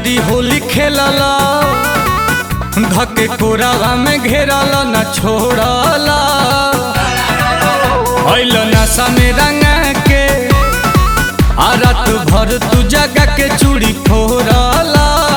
बारी होली खेलल धके कोरावा में घेरल न छोड़ल अइल नशा में रंगा के आ रात भर तू जगा के चूड़ी फोड़ल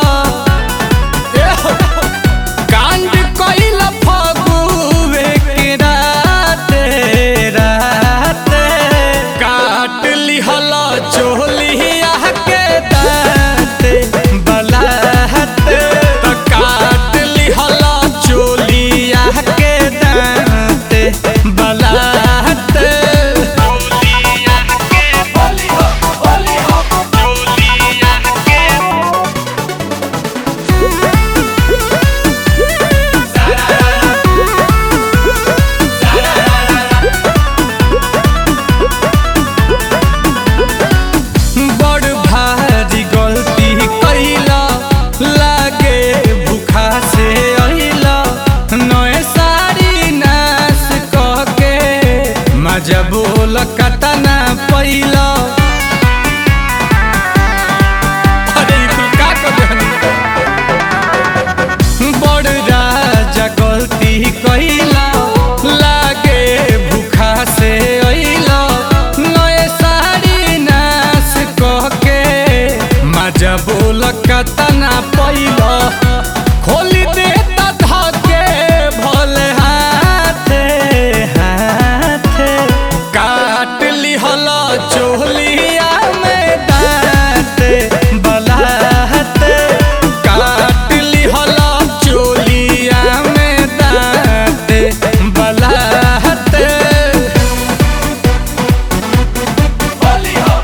कांड कइल फगुवे के राते राते काट लिहल चोलिया के दाते बलाते त काट लिहल चोलिया के दाते बलाते चोलिया के बोली हो बोली हो चोलिया के बड़ भारी गलती कैला लागे भूखा से अइला नए साड़ी नाश कह के मजा बोल कतना पैला अरे ई कुल का कर देहनी? बड़ राजा गलती कैला लागे भूखा से अइला नए साड़ी नाश कह के मजा बोल कतना पैला खोली दे धके भले हाथे हाथे काट लिहल चोलिया में दाँते बलाते काट लिहल चोलिया में दाँते बलाते होली हो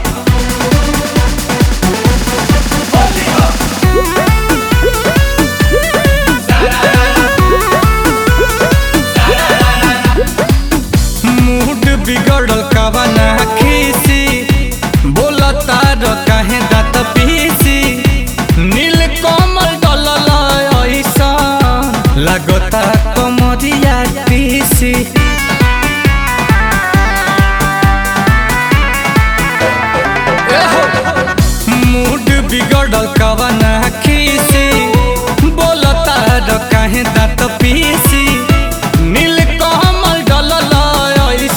होली हो मूड बिगड़ल कवना खीसी बोलता र काहे दात पीसी नील कमल डलल ऐसा लगता कमरिया पीसी एहो, मूड बिगड़ल कवना खीसी बोलता र काहे दात पीसी नील कमल डलल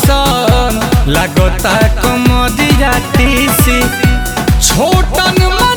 ऐसन लागता कमरिया तीसी छोटन